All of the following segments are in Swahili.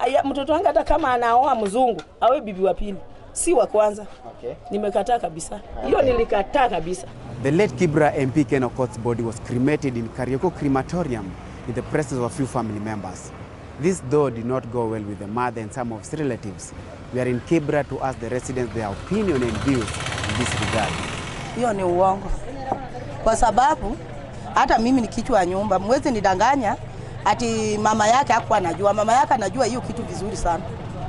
aya, mtoto wangu hata kama anaoa mzungu awe bibi wa pili, si wa kwanza. Okay. Nimekataa kabisa hiyo, nilikataa kabisa. The late Kibra MP Ken Okoth's body was cremated in Karioko crematorium in the presence of a few family members. This though did not go well with the mother and some of his relatives. We are in Kibra to ask the residents their opinion and views in this regard. Hiyo ni uongo, kwa sababu hata mimi ni kichwa ya nyumba, mwezi nidanganya ati mama yake hakuwa anajua. Mama yake anajua hiyo kitu vizuri sana,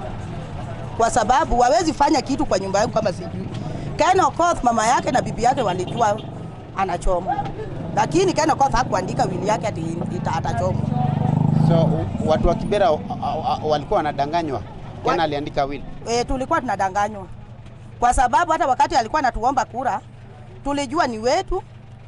kwa sababu wawezi fanya kitu kwa nyumba yangu kama sijui. Ken Okoth mama yake na bibi yake walijua anachoma, lakini Ken Okoth hakuandika wili yake ati ita- atachoma. So u- watu wa Kibera uh, uh, walikuwa wanadanganywa. Ken aliandika will. E, tulikuwa tunadanganywa kwa sababu hata wakati alikuwa anatuomba kura tulijua ni wetu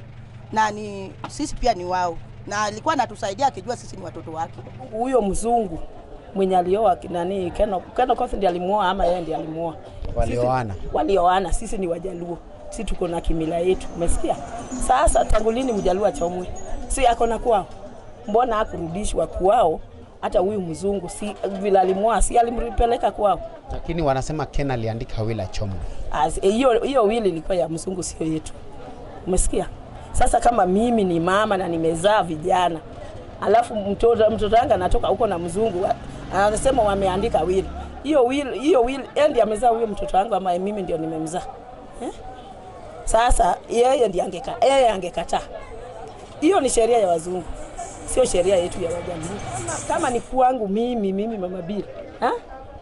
na ni sisi pia ni wao, na alikuwa anatusaidia akijua sisi ni watoto wake. Huyo mzungu mwenye alioa nani Ken Ken Okoth ndiye alimuoa ama yeye ndiye alimuoa? Walioana. Sisi- Walioana. Sisi ni Wajaluo, sisi tuko na kimila yetu, umesikia? Sasa tangu lini Mjaluo achomwe? Si ako na kwao, mbona hakurudishwa kwao? Hata huyu mzungu si vile alimuoa, si alimpeleka kwao? Lakini wanasema Ken aliandika will achomwe. As- hiyo hiyo wili ilikuwa ya mzungu, sio yetu. Umesikia? Sasa kama mimi ni mama na nimezaa vijana, alafu mtoto mtoto wangu anatoka huko na mzungu wa- anasema wameandika wili, hiyo wili hiyo wili, yeye ndiye amezaa huyo mtoto wangu ama mimi ndio nimemzaa eh? Sasa yeye ndiye angeka yeye angekataa. Hiyo ni sheria ya wazungu, sio sheria yetu ya Wajaluo. Kama, kama ni kwangu mimi mimi mama Bira ha?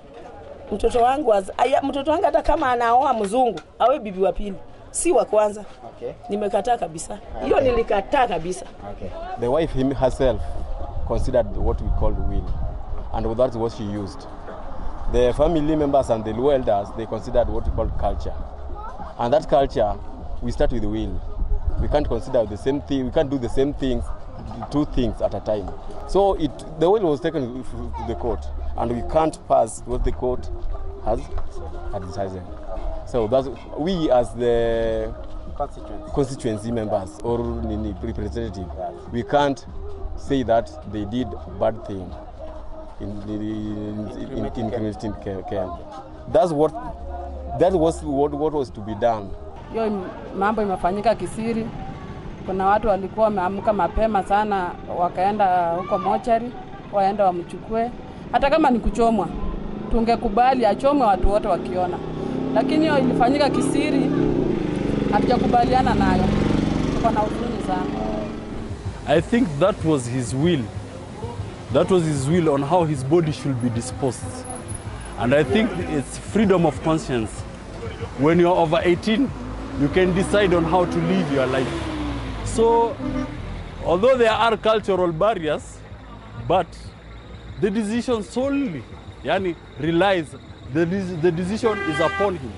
mtoto wangu az- aya, mtoto wangu hata kama anaoa mzungu awe bibi wa pili, si wa kwanza. Okay. Nimekataa kabisa hiyo, nilikataa kabisa. Okay. The wife him, herself considered what we call will, and that's what she used. The family members and the Luo elders they considered what we call culture, and that culture we start with the will. We can't consider the same thing. We can't do the same things, two things at a time. So it the will was taken to the court, and we can't pass what the court has had decided. So that's we as the Constituents. constituency members or nini representative we can't say that they did bad thing in in in, in, in community care. That's what that was what, what was to be done. hiyo im- mambo imefanyika kisiri. Kuna watu walikuwa wameamka mapema sana, wakaenda huko mochari, waenda wamchukue. Hata kama ni kuchomwa, tungekubali achomwe watu wote wakiona, lakini hiyo ilifanyika kisiri, hatujakubaliana nayo. Tuko na huzuni sana. I think that was his will. That was his will on how his body should be disposed. And I think it's freedom of conscience. When you're over 18, you can decide on how to live your life. So, although there are cultural barriers, but the decision solely yani, relies, the, dec- the decision is upon him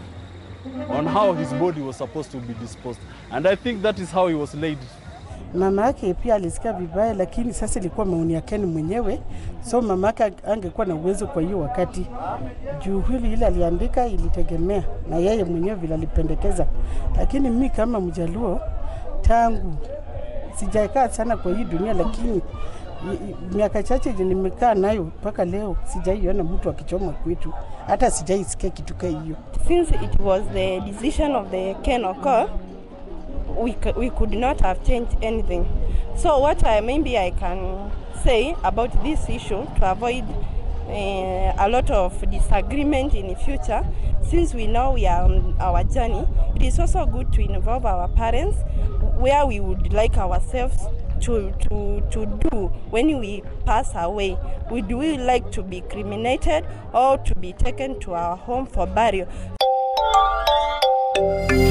on how his body was supposed to be disposed. And I think that is how he was laid Mama yake pia alisikia vibaya, lakini sasa ilikuwa maoni ya Ken mwenyewe, so mama yake angekuwa na uwezo kwa hiyo wakati. Juu hili ile aliandika ilitegemea na yeye mwenyewe vile alipendekeza, lakini mimi kama Mjaluo tangu sijakaa sana kwa hii dunia, lakini i- i- miaka chache yenye nimekaa nayo mpaka leo sijaiona mtu akichoma kwetu, hata sijaisikia kitu kama hiyo. since it was the decision of the Ken Okoth, we, c- we could not have changed anything. So what I, maybe I can say about this issue to avoid uh, a lot of disagreement in the future, since we know we are on our journey, it is also good to involve our parents where we would like ourselves to, to, to do when we pass away. Would we like to be cremated or to be taken to our home for burial?